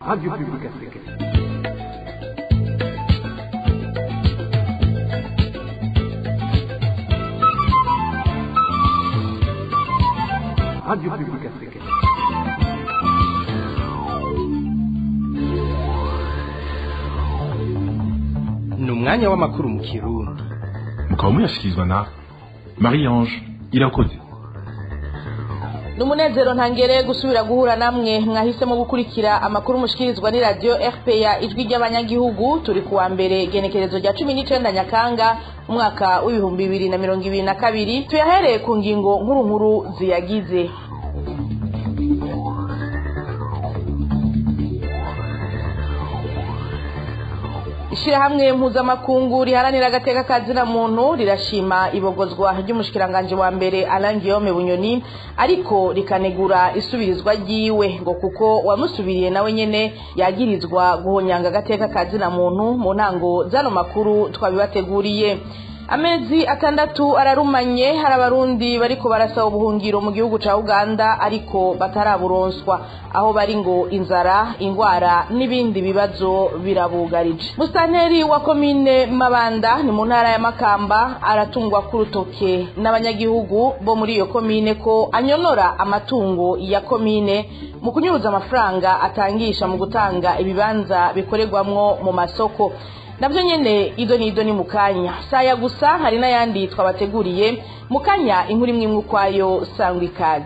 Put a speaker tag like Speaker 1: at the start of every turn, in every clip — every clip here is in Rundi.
Speaker 1: Radio Publique Africaine. Radio Publique Africaine.
Speaker 2: ni umwanya w'amakuru mu kirundi
Speaker 3: mukaba muyashyikirizwa na marie ange irakoze
Speaker 4: ni umunezero ntangere gusubira guhura namwe mwahisemo gukurikira amakuru mushikirizwa ni radiyo fpr ijwi ry'abanyagihugu turi kuwa mbere genekerezo rya cumi n'icenda nyakanga umwaka w'ibihumbi bibiri na mirongo ibiri na kabiri tuyahereye ku ngingo nkuru nkuru ziyagize ishirahamwe mpuzamakungu riharanira agateka ka zina muntu rirashima ibogozwa ry'umushikiranganji wa mbere Alain Guillaume Bunyoni ariko rikanegura isubirizwa ryiwe ngo kuko wamusubiriye nawe nyene yagirizwa guhonyanga agateka ka zina muntu mu ntango zano makuru twabibateguriye amezi atandatu ararumanye hari abarundi bariko barasaba ubuhungiro mu gihugu ca uganda ariko bataraburonswa aho bari ngo inzara ingwara n'ibindi bibazo birabugarije musitanteri wa komine mabanda ni mu ntara ya makamba aratungwa k'urutoke n'abanyagihugu bo muri iyo komine ko anyonora amatungo ya komine mu kunyuruza amafaranga atangisha mu gutanga ibibanza bikorerwamwo mu masoko nabyo nyene ido ni ido ni mu kanya saya gusa hari n'ayandi twabateguriye mu kanya inkuru imwe imwe ukwayo sangwa ikaze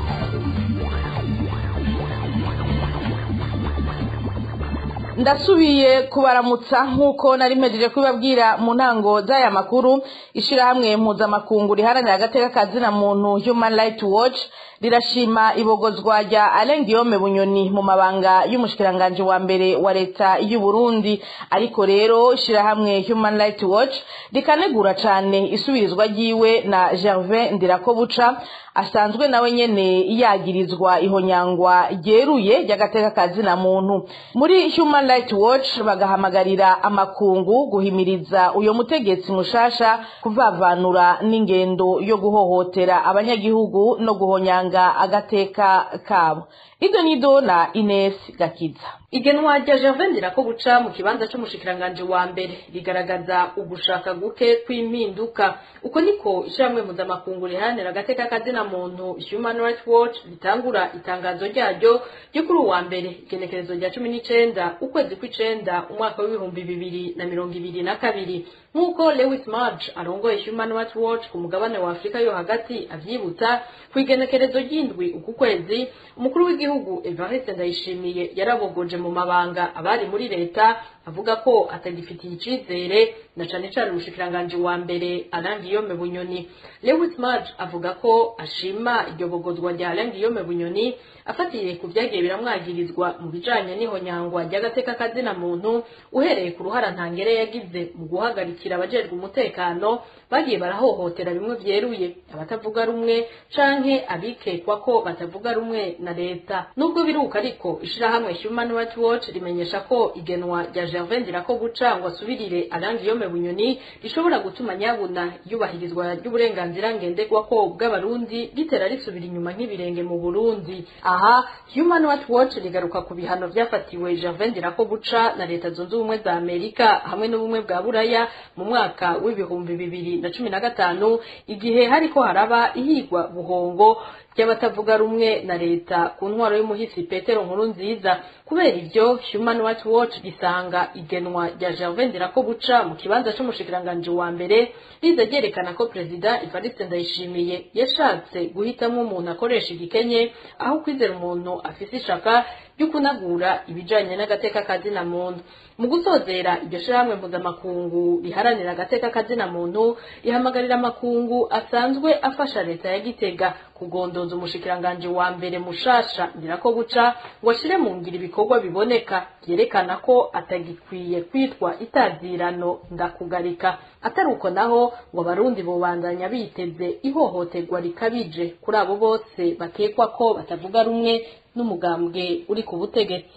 Speaker 4: ndasubiye kubaramutsa nk'uko nari mpejeje kubibabwira mu ntango z'aya makuru ishirahamwe mpuzamakungu riharanira agateka ka zina muntu human rights watch rirashima ibogozwa rya Alain Guillaume Bunyoni mu mabanga y'umushikiranganje wa mbere wa leta y'u Burundi ariko rero ishirahamwe Human Rights Watch rikanegura cane isubirizwa ryiwe na Gervais Ndirakobuca asanzwe nawe nyene yagirizwa ihonyangwa ryeruye ry'agateka ka zina muntu muri Human Rights Watch bagahamagarira amakungu guhimiriza uyo mutegetsi mushasha kuvavanura n'ingendo yo guhohotera abanyagihugu no guhonyanga gutanga agateka kabo ido nido na Ines Gakiza
Speaker 5: igenwa rya Gervais Ndirakobuca mu kibanza c'umushikiranganje wa mbere rigaragaza ugushaka guke kw'impinduka uko niko ishyirahamwe mpuzamakungu riharanira agateka kazina muntu Human Rights Watch ritangura itangazo ryaryo ryo kuri uwa mbere igenekerezo rya cumi n'icenda ukwezi kw'icenda umwaka w'ibihumbi bibiri na mirongo ibiri na kabiri nk'uko Lewis Marge arongoye Human Rights Watch ku mugabane wa Afurika yo hagati avyibutsa ku igenekerezo ry'indwi uku kwezi umukuru w'igihugu Evariste Ndayishimiye yarabogoje mu mabanga abari muri leta avuga ko atagifitiye icizere na cane cane umushikiranganje wa mbere Alain Guillaume Bunyoni Lewis Marge avuga ko ashima iryo bogozwa rya Alain Guillaume Bunyoni afatiye ku vyagiye biramwagirizwa mu bijanye n'ihonyangwa ry'agateka kazina muntu uhereye ku ruhara ntangere yagize mu guhagarikira abajejwe umutekano bagiye barahohotera bimwe vyeruye abatavuga rumwe canke abikekwa ko batavuga rumwe na leta nubwo biruka ariko ishirahamwe Human Rights Watch rimenyesha ko igenwa rya Gervais Ndirakobuca ngo asubirire Alain Guillaume Bunyoni rishobora gutuma nyabuna yubahirizwa ry'uburenganzira ngenderwako bw'abarundi ritera risubira inyuma nk'ibirenge mu Burundi aha Human Rights Watch rigaruka ku bihano vyafatiwe Gervais Ndirakobuca na leta zunze ubumwe za Amerika hamwe n'ubumwe bwa Buraya mu mwaka w'ibihumbi bibiri na cumi na gatanu igihe hariko haraba ihigwa buhongo ry'abatavuga rumwe na leta ku ntwaro y'umuhisi Petero nkuru nziza kubera ivyo Human Rights Watch risanga igenwa rya Gervais Ndirakobuca mu kibanza c'umushikiranganje wa mbere riza ryerekana ko perezida Evariste Ndayishimiye yashatse guhitamwo umuntu akoresha igikenye aho kwizera umuntu afise ishaka ryo kunagura ibijanye n'agateka kazina muntu mu gusozera iryo shirahamwe mpuzamakungu riharanira agateka kazina muntu rihamagarira amakungu asanzwe afasha leta ya Gitega kugondoza umushikiranganje wa mbere mushasha Ndirakobuca ngo ashire mu ngira ibikorwa biboneka byerekana ko atagikwiye kwitwa itazirano ndakugarika atari uko naho ngo abarundi bobandanya biteze ihohoterwa rikabije kuri abo bose bakekwa ko batavuga rumwe n'umugambwe uri ku butegetsi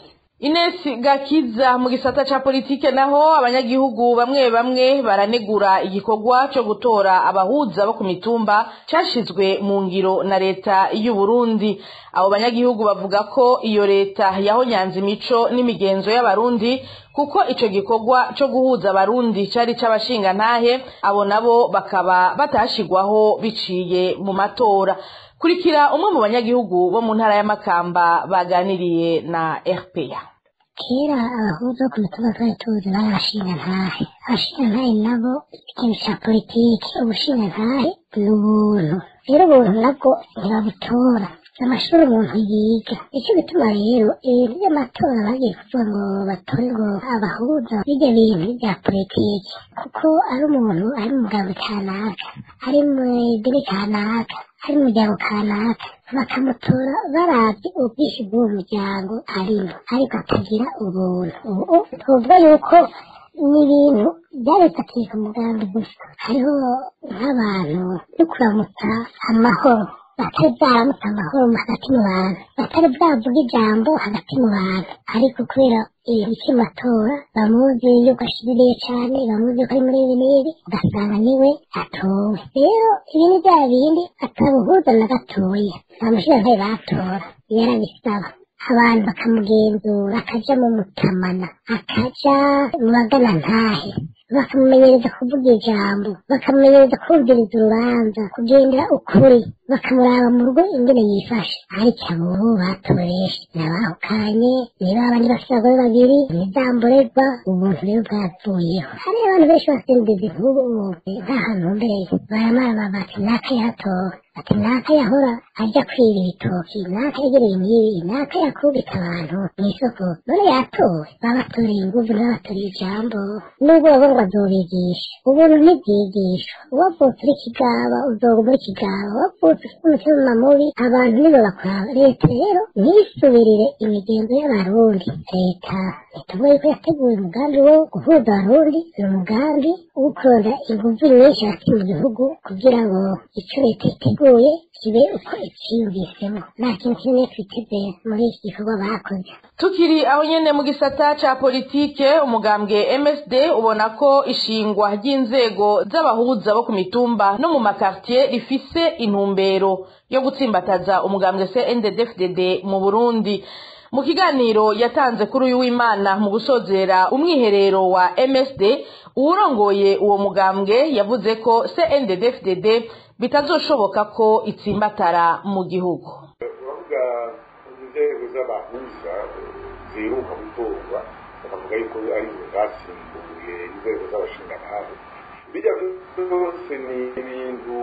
Speaker 4: Ines Gakiza mu gisata ca politike naho abanyagihugu bamwe bamwe baranegura igikorwa cyo gutora abahuza bo ku mitumba cashizwe mu ngiro na leta y'u Burundi abo banyagihugu bavuga ko iyo leta yahonyanze imico n'imigenzo y'abarundi kuko ico gikorwa cyo guhuza abarundi cari c'abashinga ntahe abo nabo bakaba batashigwaho biciye mu matora kurikira umwe mu banyagihugu bo mu ntara y'amakamba baganiriye na RPA
Speaker 6: kera abahuza ku mitumba twari tuzi bari abashinga ntahe abashinga ntahe nabo ikintu ca politiki ubushinga ntahe ni ubuntu rero ubuntu nabwo ntibabutora amashuri umuntu yiga nicyo gituma rero ibintu by'amatora bagiye kuvuga ngo batore ngo abahuza bijya bintu bya politiki kuko ari umuntu ari mu mugabo kanaka ari mu idini kanaka ari mu muryango kanaka bakamutora barabye ubwinshi bw'uwo muryango arimo ariko atagira ubuntu ubu tuvuga yuko ni ibintu byarifatiye ku mugambi gusa hariho nk'abantu no kuramutsa amahoro batari bwaramutse amahoro hagati mu bantu batari bwavuga ijambo hagati mu bantu ariko kubera ibintu cy'amatora bamuzi yuko ashiririye cyane bamuzi yuko ari muri ibi n'ibi ugasanga niwe atowe rero ibi ni bya bindi atabuhuza na gatoya nta mushinga batora yarabisaba abantu bakamugenzura akaja mu mutamana akaja mu bagana ntahe bakamumenyereza kuvuga ijambo bakamumenyereza kumviriza urubanza kugendera ukuri bakamuraba mu rugo ingene yifashe ariko abo batoresha nabahukanye niba abandi bafite abagore babiri nizamborerwa ubuntu rero bwavuyeho hari abantu benshi basindiza inkubu nk'ahantu mbereye baramara bati naka yatowe ati naka yahora ajya kwiba ibitoki naka yegereye imibi naka yakubita abantu mu isoko none yatowe babatoreye inguvu ntibabatoreye ijambo nubwo baba ngo azobigisha ubuntu ntibwigishwa uwavutse uri kigaba uzoga muri kigaba wavutse ufite umutima mubi abantu nibo bakuraba leta rero ntisubirire imigenzo y'abarundi leta ituvuye ko yateguye umugambi wo guhuza abarundi ni umugambi wo kuronda inguvu nyinshi hagati mu gihugu kugira ngo icyo leta iteguye kibe uko icyiyumvisemo nta kintu kinini twiteze muri iki gikorwa bakoze
Speaker 4: tukiri aho nyene mu gisata ca politike umugambwe MSD ubona ko ishingwa ry'inzego z'abahuza bo ku mitumba no mu makartier rifise intumbero yo gutsimbataza umugambwe CNDD-FDD mu Burundi mu kiganiro yatanze kuri uyu w'Imana mu gusozera umwiherero wa MSD uwurongoye uwo mugambwe yavuze ko CNDD-FDD bitazoshoboka ko itsimbatara mu gihugu
Speaker 7: uravuga inzego z'abahuza ziheruka gutorwa bakavuga yuko arizo zasimbuye inzego z'abashingantahe bijya byose ni ibintu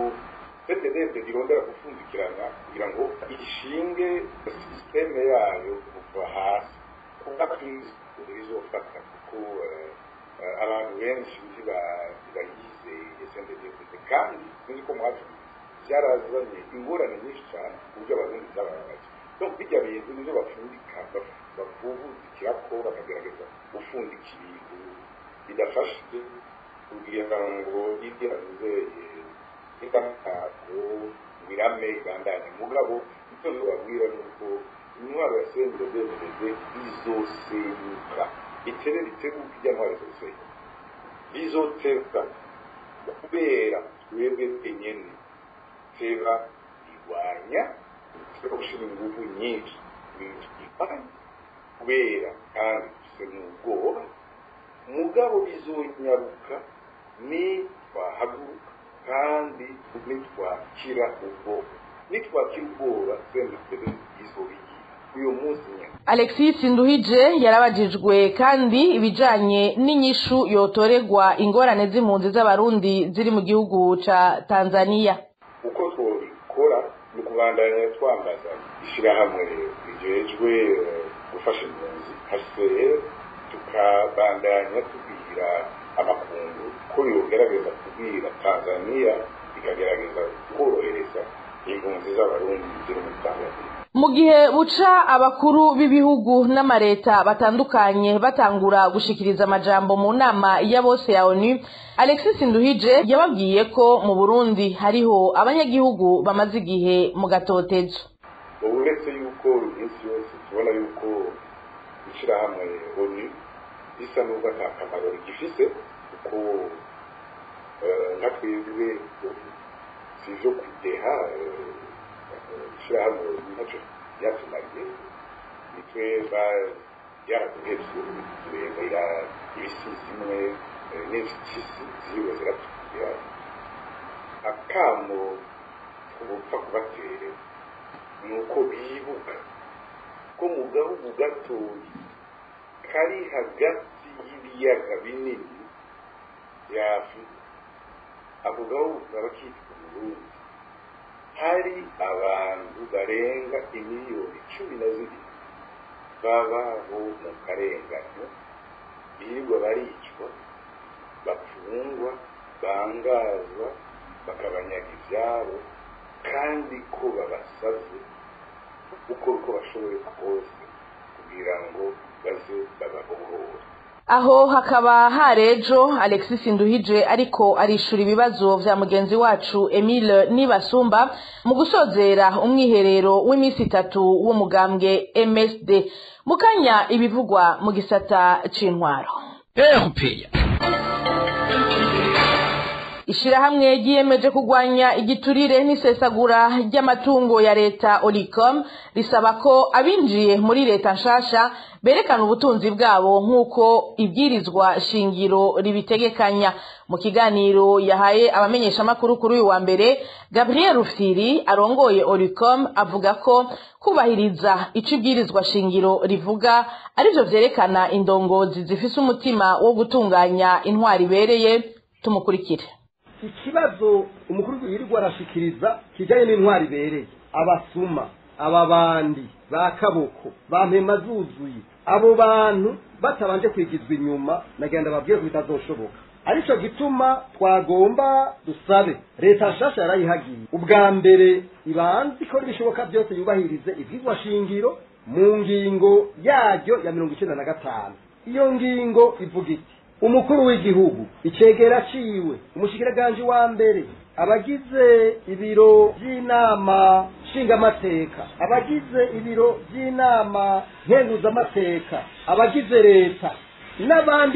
Speaker 7: cnddd irondera gupfundikirana kugira ngo ishinge sisiteme yayo kuva hasi kuba izofata kuko abantu benshi ntibayizeye cnddd kandi sinzi ko mwacu byarazanye ingorane nyinshi cyane ku buryo abarundi byababaje donc bijya bintu nivyo bapfundika bavubuzikira ko bakagerageza gupfundika ibintu bidafashije kugira ngo ibyazeye itangazo birame igandanye mugabo icyo babwira ni uko intwaro ya sendedevede izosenyuka iterera iteguka ijya ntwaro izosenyuka bizoteka kubera twebwe twenyene teba irwanya teba gushyira ingufu nyinshi ibintu twifanye kubera kandi dufite n'ubwoba mugabo bizonyaruka ni twahaguruka kandi nitwakira ubwoba nitwakira ubwoba twembe izobigira uyu munsi nyine
Speaker 4: alexis nduhije yarabajijwe kandi ibijanye n'inyishu yotoregwa ingorane z'impunzi z'abarundi ziri mu gihugu ca tanzania
Speaker 7: uko twabikora ni ukubandanya twambaza ishyirahamwe rijejwe gufasha impunzi hcr tukabandanya tubwira amakungu ko yogerageza kubwira tanzania ikagerageza korohereza impunzi z'abarundi ziri muri tanzania
Speaker 4: mu gihe buca abakuru b'ibihugu n'amareta batandukanye batangura gushikiriza amajambo mu nama ya bose ya onu alexis nduhije yababwiye ko mu burundi hariho abanyagihugu bamaze igihe mu gatotezo
Speaker 7: ubu uretse yuko iminsi yose tubona yuko ishyirahamwe oni risa n'ubwo nta kamaro rigifise kuko nka twebwe si ibyo kudeha ishyirahamwe ntacyo ryatumariye nitwe byaraduhebye turebera ibisimwe n'impyisi ziriwe ziratubwira akamo tugupfa kubatera ni uko bibuka ko mu gahugu gatoya kari hagati y'ibiyaga binini bya afurika ako gahugu kaba kitwa burundi hari abantu barenga imiliyoni cumi na zibiri babaho mu karenganyo birirwa baricwa bapfungwa bangazwa bakabanyaga ibyabo kandi ko babasaze uko uko bashoboye kose kugira ngo baze bababohore
Speaker 4: aho hakaba harejo alexis nduhije ariko arishura ibibazo vya mugenzi wacu emile nibasumba mu gusozera umwiherero w'iminsi itatu w'umugambwe msd mukanya ibivugwa mu gisata c'intwaro
Speaker 2: erupeya
Speaker 4: ishirahamwe ryiyemeje kurwanya igiturire n'isesagura ry'amatungo ya leta oricom risaba ko abinjiye muri leta nshasha berekana ubutunzi bwabo nk'uko ibwirizwa shingiro ribitegekanya mu kiganiro yahaye abamenyeshamakuru kuri uyu wa mbere gabriel rufiri arongoye oricom avuga ko kubahiriza ico ibwirizwa shingiro rivuga arivyo vyerekana indongozi zifise umutima wo gutunganya intwari ibereye tumukurikire
Speaker 8: ikibazo umukuru yirirwa arashikiriza kijanye n'intwari ibereye abasuma ababandi ba kaboko ba mpema zuzuye abo bantu batabanje kwigizwa inyuma nagenda babwiye ko bitazoshoboka arico gituma twagomba dusabe leta nshasha yarayihagiye ubwa mbere ibanze ikora ibishoboka byose yubahirize ivyigwa shingiro mu ngingo yaryo ya mirongo icenda na gatanu iyo ngingo ivuga iti umukuru w'igihugu icegera ciwe umushikiranganje wa mbere abagize ibiro by'inama nshingamateka abagize ibiro by'inama nkenguzamateka abagize leta n'abandi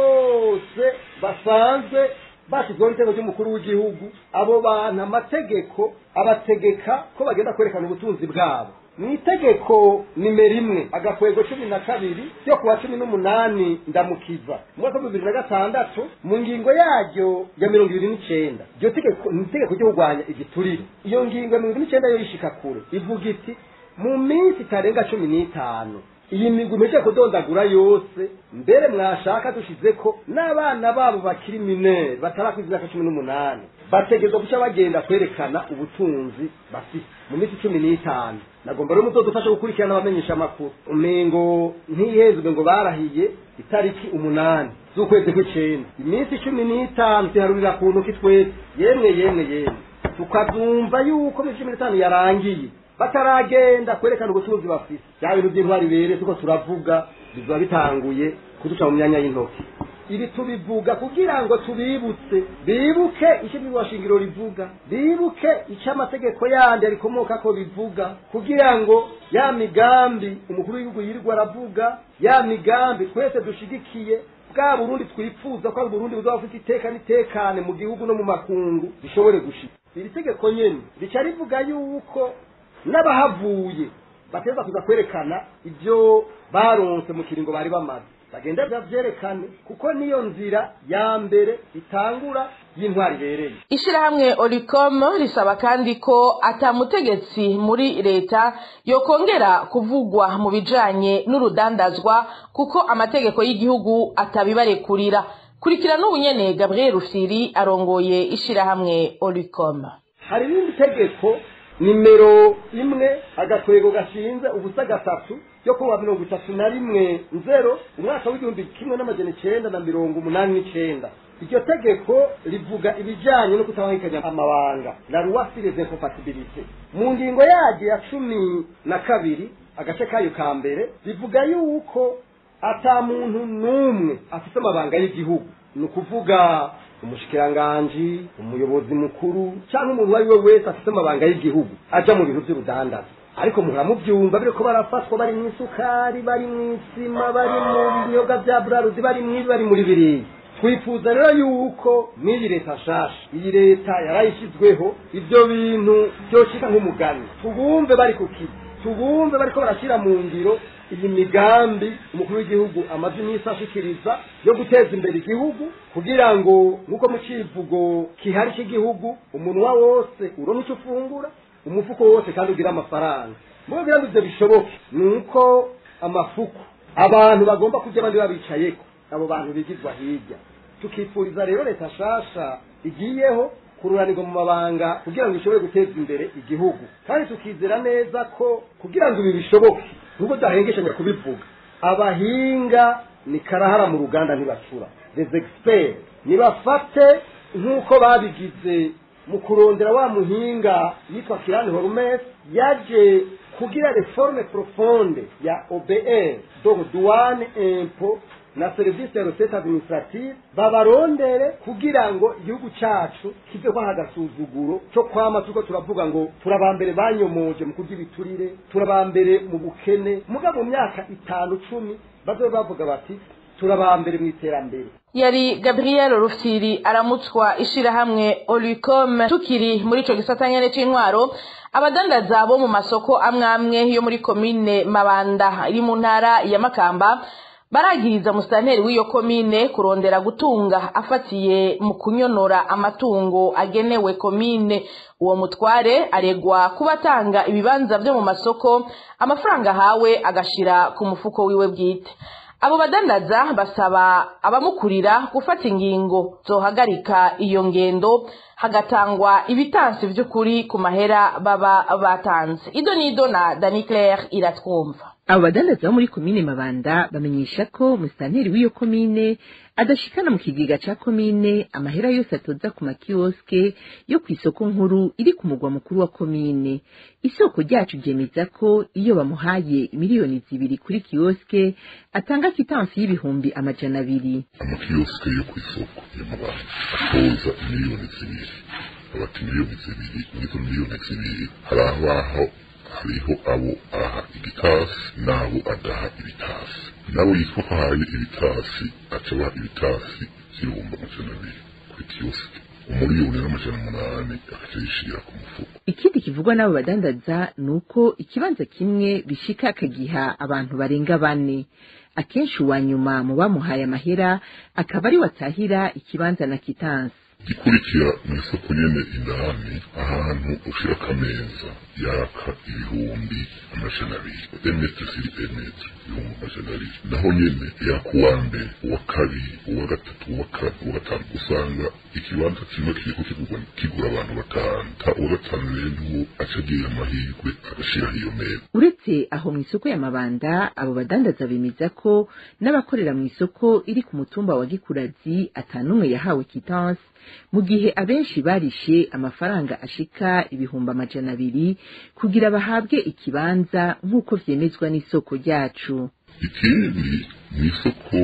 Speaker 8: bose basanzwe bashyizweho n'itego ry'umukuru w'igihugu abo bantu amategeko abategeka ko bagenda kwerekana ubutunzi bwabo mu itegeko nimero imwe agakwego cumi na kabiri ryo kuwa cumi n'umunani ndamukiza mu mwaka w'ibihumbi bibiri na gatandatu mu ngingo yaryo ya mirongo ibiri n'icenda iryo tegeko ni itegeko ryo kurwanya igiturire iyo ngingo ya mirongo ibiri n'icenda yo yishika kure ivuga iti mu minsi itarenga cumi n'itanu iyi migwi imeje kudondagura yose mbere mwashaka dushize ko n'abana babo bakiri minere batarakwiza imyaka cumi n'umunani bategerezwa guca bagenda kwerekana ubutunzi bafite mu minsi cumi n'itanu nagomba rero muzodufasha gukurikirana abamenyesha amakuru umengo ntihezwe ngo barahiye itariki umunani z'ukwezi kw'icenda iminsi cumi n'itanu tuharurira ku ntoki twese yemwe yemwe yemwe tukazumva yuko minsi cumi n'itanu yarangiye bataragenda kwerekana ubutunzi bafite bya bintu by'intwari bere tuko turavuga bizoba bitanguye kuduca mu myanya y'intoki ibi tubivuga kugira ngo tubibutse bibuke icyo shingiro rivuga bibuke icyo amategeko yandi rikomoka ko bivuga kugira ngo ya migambi umukuru w'igihugu yirirwa aravuga ya migambi twese dushigikiye bwa burundi twifuza ko ari uburundi buzaba bufite iteka n'itekane mu gihugu no mu makungu bishobore gushika iri tegeko nyene rica rivuga yuko n'abahavuye bateza kuza kwerekana ibyo baronse mu kiringo bari bamaze bagenda bavyerekane kuko niyo nzira ya mbere itangura y'intwari ibereye
Speaker 4: ishirahamwe oricom risaba kandi ko ata mutegetsi muri leta yokongera kuvugwa mu bijanye n'urudandazwa kuko amategeko y'igihugu atabibarekurira kurikira n'ubu nyene gabriel rufiri arongoye ishirahamwe oricom
Speaker 8: hari irindi tegeko nimero imwe agakwego gashinze ubusa gatatu yo kuwa mirongo itatu na rimwe nzero umwaka w'igihumbi kimwe n'amajana icenda na mirongo umunani n'icenda iryo tegeko rivuga ibijanye no kutabangikanya amabanga la loi sur les incompatibilités mu ngingo yaryo ya cumi na kabiri agace kayo ka mbere rivuga yuko ata muntu n'umwe afite amabanga y'igihugu ni ukuvuga umushikiranganji umuyobozi mukuru cyangwa umuntu uwo ari we wese afite amabanga y'igihugu aja mu bintu by'urudandazo ariko muhora mubyumva biriko barafatwa bari mu isukari bari mu isima bari mu binyobwa bya buraruzi bari mu ibi bari muri biriya twifuza rero yuko n'iyi leta nshasha iyi leta yarayishyizweho ibyo bintu byoshika nk'umugani tubumve bari ku kizi tubumve bariko barashyira mu ngiro iyi migambi umukuru w'igihugu amaze iminsi ashikiriza yo guteza imbere igihugu kugira ngo nk'uko mu kivugo kihari cy'igihugu umunwa wose uronka icyo ufungura umufuko wose kandi ugira amafaranga mu kugira ngo ibyo bishoboke ni uko amafuku abantu bagomba kujya abandi babicayeko abo bantu bigizwa hirya tukifuriza rero leta nshasha igiyeho kururanirwa mu mabanga kugira ngo ishobore guteza imbere igihugu kandi tukizera neza ko kugira ngo ibi bishoboke nubwo dahengeshanya kubivuga abahinga ni karahara mu ruganda ntibacura les experts nibafate nk'uko babigize mu kurondera wa muhinga yitwa kirani horumes yaje kugira reforme profonde ya obr donc douane impôt na serivisi ya recette administrative babarondere kugira ngo igihugu cacu kive kwaha agasuzuguro co kwama turiko turavuga ngo turabambere banyomoje mu kurya ibiturire turabambere mu bukene muga mu myaka itanu cumi bazobe bavuga bati turabambere mu iterambere
Speaker 4: yari gabriel rufyiri aramutswa ishirahamwe olicom tukiri muri ico gisata nyene c'intwaro abadandaza bo mu masoko amwe amwe yo muri komine mabanda iri mu ntara ya makamba baragiriza musitanteri w'iyo komine kurondera gutunga afatiye mu kunyonora amatungo agenewe komine uwo mutware aregwa kuba atanga ibibanza vyo mu masoko amafaranga ahawe agashira ku mufuko wiwe bwite abo badandaza basaba abamukurira gufata ingingo zohagarika iyo ngendo hagatangwa ibitansi vy'ukuri ku mahera baba batanze ido nido na dani claire iratwumva
Speaker 9: abo badandaza bo muri komine mabanda bamenyesha ko musitanteri w'iyo komine adashikana mu kigega ca komine amahera yose atoza ku makiyoske yo kw'isoko nkuru iri ku mugwa mukuru wa komine isoko ryacu ryemeza ko iyo bamuhaye miliyoni zibiri kuri kiyoske atanga kitansi y'ibihumbi amajana abiri
Speaker 10: amakiyosike yo ku isoko y'amabanda atoza miliyoni zibiri abati miliyoni zibiri n'izo miliyoni zibiri hari abaho hariho abo aha igitasi n'abo adaha ibitasi nabo yitwa ko ahaye ibitasi acabaha ibitasi by'ibihumbi amajana abiri kuri kiyosike umuriyoni n'amajana umunani agaca yishira ku mufuko
Speaker 9: ikindi kivugwa n'abo badandaza ni uko ikibanza kimwe bishika akagiha abantu barenga bane akenshi uwa nyuma mu bamuhaye amahera akaba ari watahira ikibanza na kitansi
Speaker 10: gikurikira mu isoko nyene indani ahantu ushira akameza yaka ibihumbi amajana abiri emetre siri emetre ibihumbi amajana abiri naho nyene yaka uwa mbere uwa kabiri uwa gatatu uwa kane uwa gatanu usanga ikibanza kimwe kiriko kigurwa kigura abantu batanu ta uwa gatanu rero niwo aca agira amahirwe agashiraho iyo meza
Speaker 9: uretse aho mu isoko ya mabanda abo badandaza bemeza ko n'abakorera mu isoko iri ku mutumba wa gikurazi atanumwe yahawe kitansi mu gihe abenshi barishe amafaranga ashika ibihumbi amajana abiri kugira bahabwe ikibanza nk'uko vyemezwa n'isoko ryacu
Speaker 10: ikindi ni isoko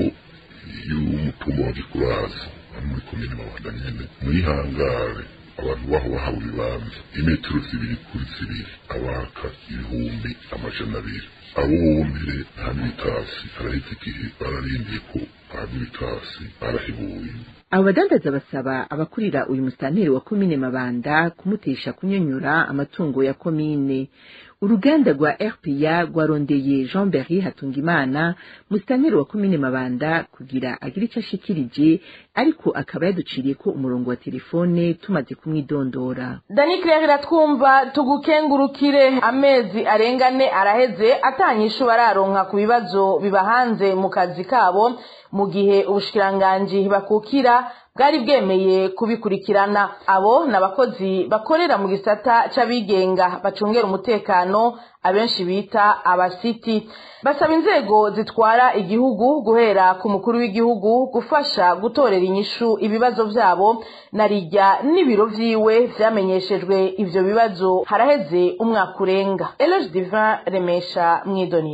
Speaker 10: y'umutumba wa gikurazi hano muri komine mabanda nyene muri hangare abantu baho bahawe ibibanza imetero zibiri kuri zibiri abaka ibihumbi amajana abiri abo bombere nta n'ibitasi araheze igihe bararindiye ko bahabwa ibitasi barahebuye
Speaker 9: abo badandaza basaba abakurira uyu musitanteri wa komine mabanda kumutesha kunyonyora amatungo ya komine uruganda rwa rpa rwarondeye jean berry hatungimana musitanteri wa komine mabanda kugira agire ico ashikirije ariko akaba yaduciriye ko umurongo wa telefone tumaze kumwidondora
Speaker 4: dani claire iratwumva tugukengurukire amezi arengane araheze atanyishu bararonka ku bibazo biba hanze mu kazi kabo mu gihe ubushikiranganji bakukira bwari bwemeye kubikurikirana abo ni abakozi bakorera mu gisata c'abigenga bacungera umutekano abenshi bita abasiti basaba inzego zitwara igihugu guhera ku mukuru w'igihugu gufasha gutorera inyishu ibibazo vyabo na rijya n'ibiro vyiwe vyamenyeshejwe ivyo bibazo haraheze umwaka urenga eloge divin remesha mwidonido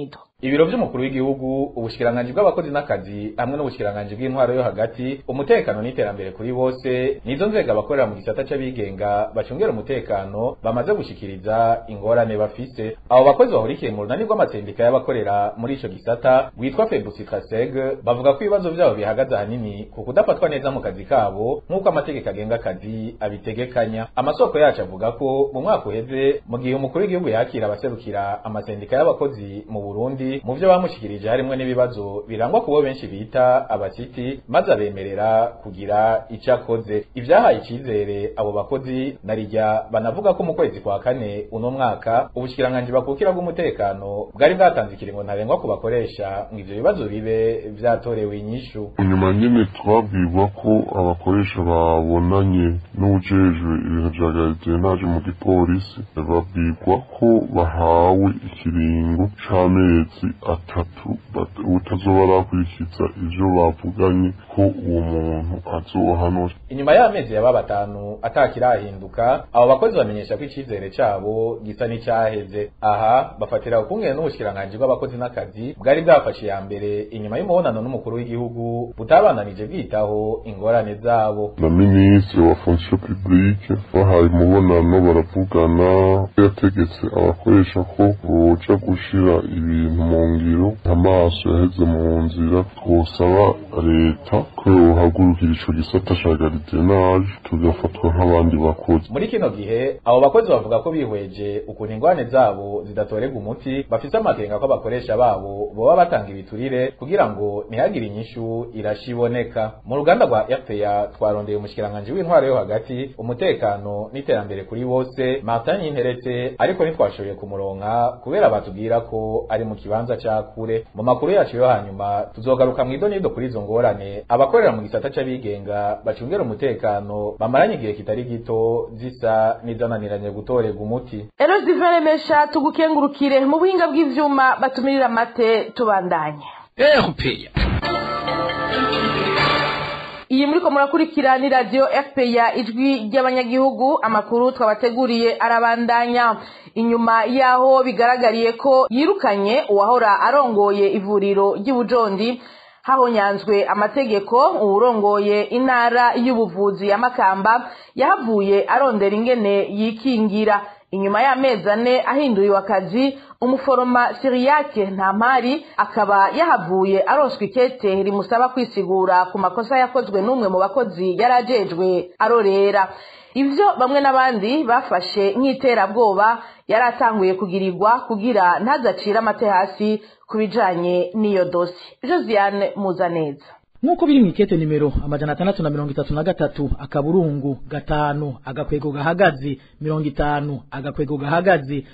Speaker 11: ibiro vy'umukuru w'igihugu ubushikiranganji bw'abakozi n'akazi hamwe n'ubushikiranganji bw'intwaro yo hagati umutekano n'iterambere kuri bose nizo nzego abakorera mu gisata c'abigenga bacungera umutekano bamaze gushikiriza ingorane bafise abo bakozi bahurikiye mu runani rw'amatendeka y'abakorera muri ico gisata witwa febusitraseg bavuga ko ibibazo vyabo bihagaze ahanini ku kudafatwa neza mu kazi kabo nk'uko amategeko agenga akazi abitegekanya amasoko yacu avuga ko mu mwaka uheze mu gihe umukuru w'igihugu yakira abaserukira amasendika y'abakozi mu Burundi mu vyo bamushikirije harimwo n'ibibazo birangwa kubo benshi bita abasiti maze abemerera kugira ico akoze ivyahaye icizere abo bakozi narirya banavuga ko mu kwezi kwa kane uno mwaka ubushikiranganji bakukira bw'umutekano bwari bwatanze ikiringo ntarengwa ku bakoresha ngo ivyo bibazo bibe vyatorewe inyishu
Speaker 10: inyuma nyene twabwirwa ko abakoresha babonanye n'ujejwe ibintu vya gardiennage mu gipolisi babwirwa ko bahawe ikiringo c'amezi atatu utazoba arakurikiza ivyo bavuganye ko uwo muntu azohanwa
Speaker 11: inyuma y'amezi yaba batanu atakirahinduka abo bakozi bamenyesha ko icizere cabo gisa n'icyaheze aha bafatira ukungene n'ubushikiranganji bw'abakozi n'akazi bwari bwafashe ya mbere inyuma y'umubonano n'umukuru w'igihugu butabananije bwitaho ingorane zabo
Speaker 10: na minisitiri wa fonction publique bahaye umubonano baravugana yategetse abakoresha ko boja gushira ibintu mu ngiro amaso yaheze mu nzira twosaba leta ko yohagurukira ico gisata ca gardiennage tugafatwa nk'abandi bakozi
Speaker 11: muri kino gihe abo bakozi bavuga ko bihweje ukuntu ingwane zabo zidatorerwa umuti bafise amakenga ko abakoresha babo boba batanga ibiturire kugira ngo ntihagire inyishu irashiboneka mu ruganda rwa RPA twarondeye umushikiranganji w'intwaro yo hagati umutekano n'iterambere kuri bose Martin Yinteretse ariko ntitwashoboye kumuronka kubera batubwira ko ari mu kibanza ca kure mu makuru yacu yo hanyuma tuzogaruka mu idonido kuri izo ngorane abakorera mu gisata c'abigenga bacungera umutekano bamaranye igihe kitari gito zisa n'izananiranye gutorerwa umuti
Speaker 4: Eros Divere Mesha tugukengurukire mu buhinga bw'ivyuma batumirira amate tubandanye
Speaker 2: erupeya
Speaker 4: iyi muriko murakurikira ni radio FPA ijwi ry'abanyagihugu amakuru twabateguriye arabandanya inyuma yaho bigaragariye ko yirukanye uwahora arongoye ivuriro ry'ubujondi hahonyanzwe amategeko uwurongoye intara y'ubuvuzi ya Makamba yahavuye arondera ingene yikingira inyuma y'amezi ane ahinduriwe akazi umuforoma siriyake ntampari akaba yahavuye aronswa ikete rimusaba kwisigura ku makosa yakozwe n'umwe mu bakozi yari ajejwe arorera ivyo bamwe n'abandi bafashe nk'iterabwoba yari atanguye kugirirwa kugira ntazacire amate hasi ku bijanye n'iyo dosi josiane muzaneza
Speaker 12: nk'uko biri mu ikete nimero amajana atandatu na mirongo itatu na gatatu akaburungu gatanu agakwego gahagaze mirongo itanu agakwego gahagaze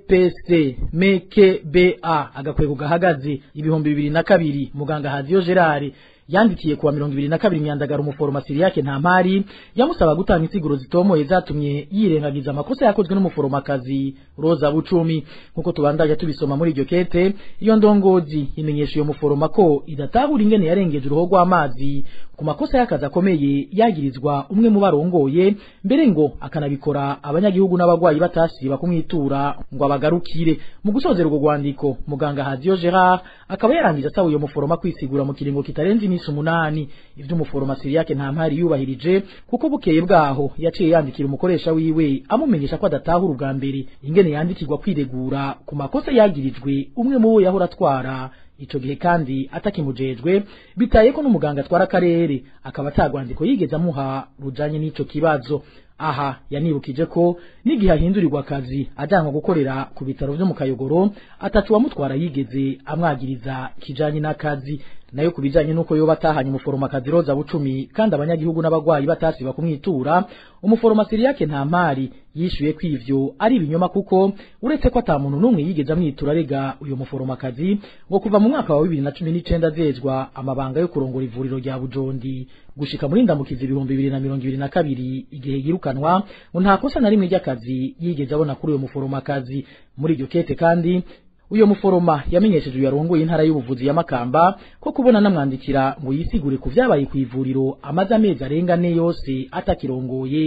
Speaker 12: bpc meke ba agakwego gahagaze ibihumbi bibiri na kabiri muganga haziyo gerard yandikiye kuwa mirongo ibiri na kabiri myandagaro umuforoma siriyake nta mpari yamusaba gutanga insiguro zitomoye zatumye yirengagiza amakosa yakozwe n'umuforomakazi roza bucumi nk'uko tubandaje tubisoma muri iryo kete iyo ndongozi imenyesha iyo muforoma ko idatahura ingene yarengeje uruho rw'amazi ku makosa y'akazi akomeye yagirizwa umwe mu barongoye mbere ngo akanabikora abanyagihugu n'abagwayi batasiba kumwitura ngo abagarukire mu gusozera urwo rwandiko muganga haziyo gerard akaba yarangije asaba uyo muforoma kwisigura mu kiringo kitarenze iminsi umunani ivyo umuforoma siriyake nta mpari yubahirije kuko bukeye bwaho yaciye yandikira umukoresha wiwe amumenyesha ko adatahura ubwa mbere ingene yandikirwa kwiregura ku makosa yagirijwe umwe mu bo yahora atwara ico gihe kandi atakimujejwe bitaye ko n'umuganga atwara akarere akaba atagwandiko yigeze amuha rujanye n'ico kibazo aha yanibukije ko n'igihe ahindurirwa akazi ajyanwa gukorera ku bitaro vyo mu kayogoro atatu wamutwara yigeze amwagiriza kijanye n'akazi nayo ku bijanye n'uko yoba atahanye umuforomakazi roza bucumi kandi abanyagihugu n'abagwayi batasiba kumwitura umuforoma siriyake nta mpari yishuye ko ivyo ari ibinyoma kuko uretse ko ata muntu n'umwe yigeze amwitura arega uyu muforomakazi ngo kuva mu mwaka wa bibiri na cumi n'icenda azezwa amabanga yo kurongora ivuriro rya bujondi gushika muri ndamukizi ibihumbi bibiri na mirongo ibiri na kabiri igihe yirukanwa ngo nta kosa na rimwe ry'akazi yigeze abona kuri uyo muforomakazi muri iryo kete kandi uyo muforoma yamenyesheje uyu yarongoye intara y'ubuvuzi ya Makamba ko kubona namwandikira ngo yisigure ku vyabaye ku ivuriro amaze amezi arenga ne yose atakirongoye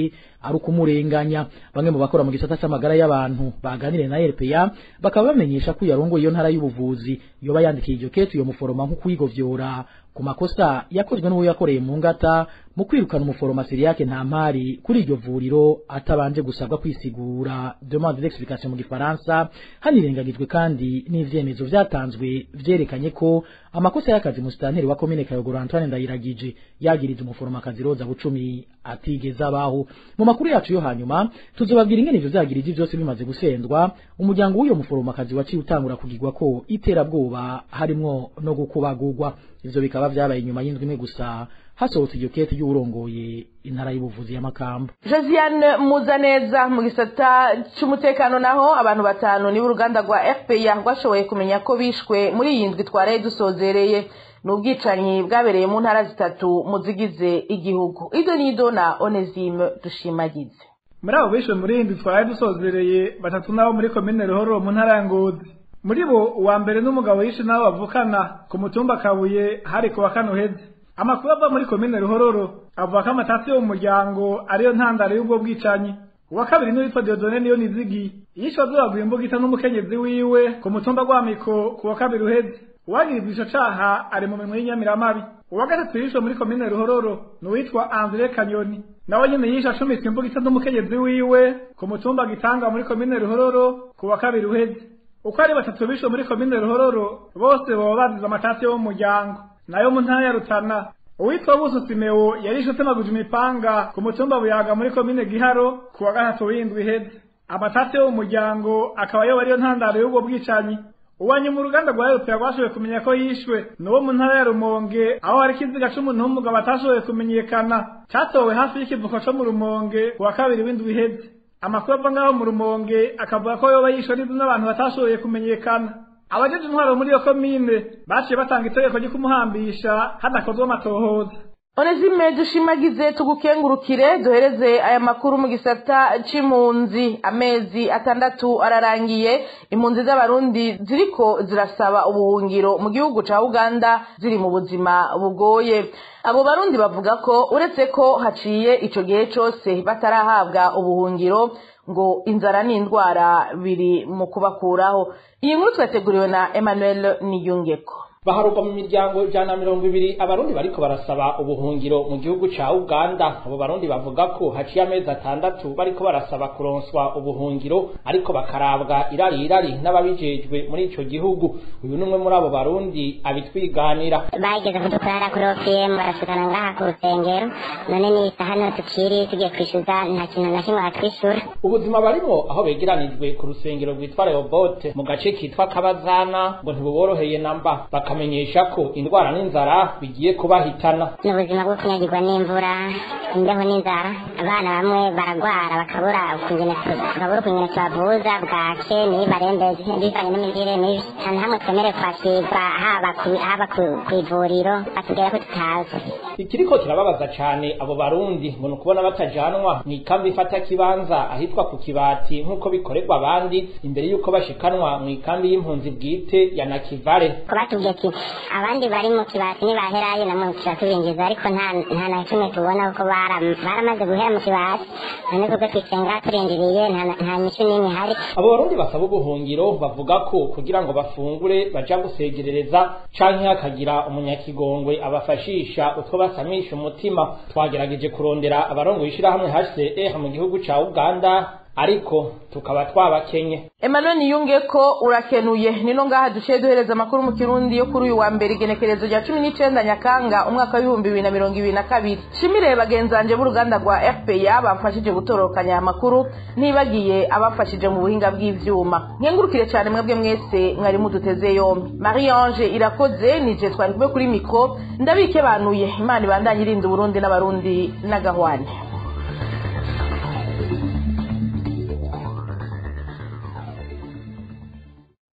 Speaker 12: ari ukumurenganya bamwe mu bakora mu gisata c'amagara y'abantu baganiriye na RPA bakaba bamenyesha ko yarongoye iyo ntara y'ubuvuzi yoba yandikiye iryo kete iyo muforoma nko kwigovyora ku makosa yakozwe n'uwo yakoreye mu ngata mu kwirukana umuforoma Siriake nta mpari kuri iryo vuriro atabanje gusabwa kwisigura demande d'explication mu gifaransa hanirengagijwe kandi n'ivyemezo vyatanzwe vyerekanye ko amakosa y'akazi musitanteri wa komine Kayogoro Antoine Ndayiragije yagiriza umuforomakazi Roza Bucumi atigeze abaho mu makuru yacu yo hanyuma tuzobabwira ingene ivyo vyagirije vyose bimaze gusendwa umuryango w'uyo muforomakazi waciye utangura kugirwa ko iterabwoba harimwo no gukubagurwa ivyo bikaba vyabaye inyuma y'indwi imwe gusa hasohotse iryo kete y'uwurongoye intara y'ubuvuzi ya Makamba
Speaker 4: Josiane Muzaneza mu gisata c'umutekano naho abantu batanu nibo uruganda rwa FPA rwashoboye kumenya ko bishwe muri iyi ndwi twaraye dusozereye ni ubwicanyi bwabereye mu ntara zitatu mu zigize igihugu ido nido na Onesime dushimagize
Speaker 13: muri abo bishwe muri iyi ndwi twaraye dusozereye batatu nabo muri komine Ruhoro mu ntara ya Ngozi muri bo uwa mbere n'umugabo yishe nabo bavukana ku mutumba Kabuye hari ku wa kane uheze amakuru ava muri komine ruhororo avuga ko amatasi yo mu muryango ariyo ntandaro y'ubwo bwicanyi uwa kabiri n'uwitwa Diodone niyo nizigi yishwe azuragura imbugita n'umukenyezi wiwe ku mutumba gwamiko ku wa kabiri uheze uwagirizwa ico caha ari mu minwe y'inyamiramabi uwa gatatu yishwe muri komine ruhororo n'uwitwa Andre Kanyoni nawe nyene yishe acumitswe imbugita n'umukenyezi wiwe ku mutumba gitanga muri komine ruhororo ku wa kabiri uheze uko ari batatu bishwe muri komine ruhororo bose boba bazize amatasi yo mu muryango nayo mu ntara ya Rutana uwitwa Buso Simeo yarishe atemaguje imipanga ku mutumba buyaga muri komine Giharo ku wa gatatu w'indwi iheze amatasi yo mu muryango akaba yo ariyo ntandaro y'ubwo bwicanyi uwanye mu ruganda rwa Europea rwashoboye kumenya ko yishwe nuwo mu ntara ya Rumonge aho hari ikiziga c'umuntu w'umugabo atashoboye kumenyekana catowe hafi y'ikivuko co mu Rumonge ku wa kabiri w'indwi iheze amakuru ava ngaho mu Rumonge akavuga ko yoba yishwe n'inzu n'abantu batashoboye kumenyekana abajeje intwaro muri iyo komine baciye batanga itegeko ryo kumuhambisha hadakozwe amatohoza
Speaker 4: Onesime dushimagize tugukengurukire duhereze aya makuru mu gisata c'impunzi amezi atandatu ararangiye impunzi z'abarundi ziriko zirasaba ubuhungiro mu gihugu ca Uganda ziri mu buzima bugoye abo barundi bavuga ko uretse ko haciye ico gihe cose batarahabwa ubuhungiro ngo inzara n'indwara biri mu kubakuraho iyi nkuru twateguriwe na Emmanuel Niyungeko
Speaker 14: baharurwa mu miryango ijana na mirongo ibiri abarundi bariko barasaba ubuhungiro mu gihugu ca uganda abo barundi bavuga ko haciye amezi atandatu bariko barasaba kuronswa ubuhungiro ariko bakarabwa irari irari n'ababijejwe muri ico gihugu uyu n'umwe muri abo barundi abitwiganira
Speaker 6: bageze kudukorera kuri opm barashikana ngaha ku rusengero none ni isaha niho tukiri tugiye kwishyuza nta kintu na kimwe batwishyura
Speaker 14: ubuzima barimo aho begeranijwe ku rusengero rwitwa rehobote mu gace kitwa kabazana ngo ntibuboroheye namba bakamenyesha ko indwara n'inzara bigiye kubahitana
Speaker 6: ni ubuzima bwo kunyagirwa n'imvura imbeho n'inzara abana bamwe baragwara bakabura ukungene bakabura ukungene tubavuza bwake nibarembeze bivanye n'imirire mibi nta hamwe twemere kwakirwa haba ku- haba ku- ku ivuriro batubwira ko tutazi
Speaker 14: ikiriko kirababaza cane abo barundi ngo ni ukubona batajanwa mu ikambi ifata kibanza ahitwa ku kibati nk'uko bikorerwa abandi imbere y'uko bashikanwa mu ikambi y'impunzi bwite ya nakivale
Speaker 6: ko batubwiye ati abandi bari mu kibati nibaherayo namwe turatubinjiza ariko nta nta na kimwe tubona kuko bara- baramaze guhera mu kibati none kubwo twisenga turindiriye nta nta nyishu n'imwe ihari
Speaker 14: abo barundi basaba ubuhungiro bavuga ko kugira ngo bafungure baja gusegerereza canke hakagira umunyakigongwe abafashisha utwo basamisha umutima twagerageje kurondera abarongoye ishirahamwe HCR mu gihugu ca Uganda ariko tukaba twabakenye
Speaker 4: Emmanuel Niyunge ko urakenuye nino ngaha duciye duhereza amakuru mu kirundi yo kuri uyu wa mbere igenekerezo rya cumi n'icenda nyakanga umwaka w'ibihumbi bibiri na mirongo ibiri na kabiri shimire bagenzanje b'uruganda rwa fpa bamfashije gutororokanya aya makuru ntibagiye abafashije mu buhinga bw'ivyuma nkengurukire cyane mwebwe mwese mwari muduteze yombi marie ange irakoze nije twari kumwe kuri mikro ndabike banuye imana ibandanye irinda uburundi n'abarundi n'agahwane